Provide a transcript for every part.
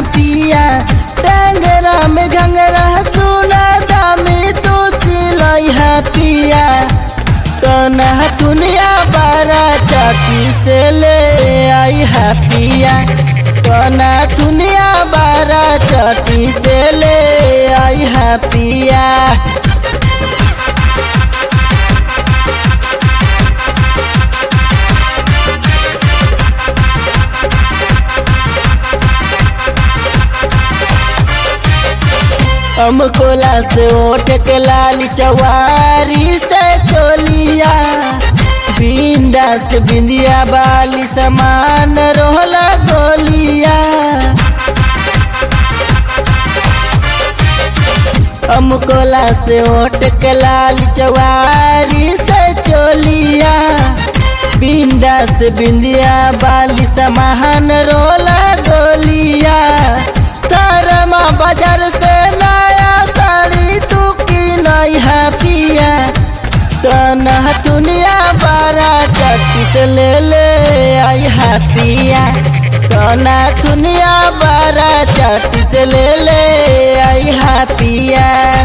पिया टंगरा में घंगरा सुना दामी तू सिलई है पिया तना दुनिया बारा चाटी से ले आई है पिया तना दुनिया बारा चाटी से ले आई है पिया अमकोला से ओठ के लाली चवारी से चोलिया बिंदा से बिंदिया बाली समान रोहला गोलिया अमकोला से ओठ के लाली चवारी से चोलिया बिंदा से बिंदिया बाली समान रोला गोलिया तारमा बाजार से नया साड़ी तू की नहीं है पिया तना दुनिया बारा चट्टी से ले ले आई है पिया तना दुनिया बारा चट्टी से ले ले आई है पिया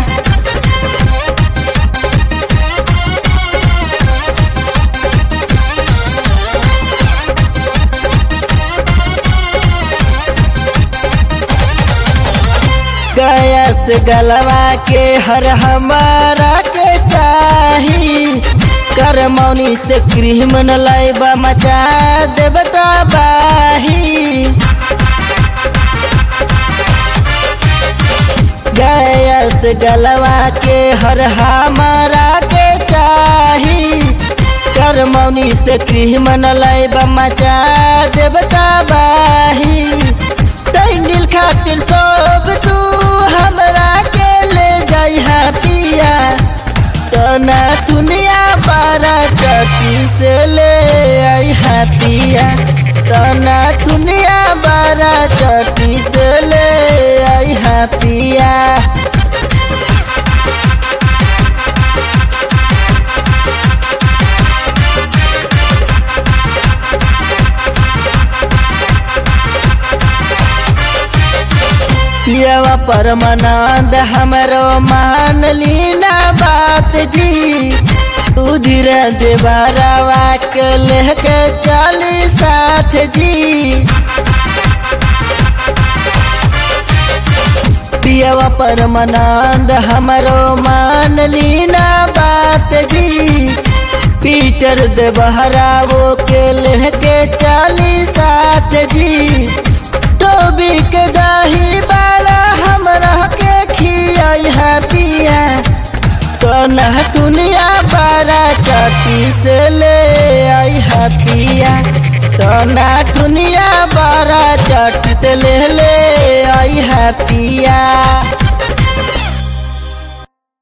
गैस गलवा के हर हमारा के चाही कर मौनी से क्रीम न लाइबा मचा देवता बाही गैस गलवा के हर हमारा के चाही कर मौनी से क्रीम न लाइबा मचा देवता बाही तैंडिल खातिर सब तू हमरा के ले जाई है पिया तना दुनिया बारा चटी से ले आई है पिया तना दुनिया बारा चटी से ले आई है पिया पियवा परमानंद हमरो मान लीना बात जी तू धीरे देवरवा के लेके चली साथ जी पियवा परमानंद हमरो मान लीना बात जी पीटर देवहरावो के लेके चली साथ जी टोबी के दही बाला हमरा के खियाई है पिया तना दुनिया बारा चटी से ले आई है पिया तना दुनिया बारा चटी से ले ले आई है पिया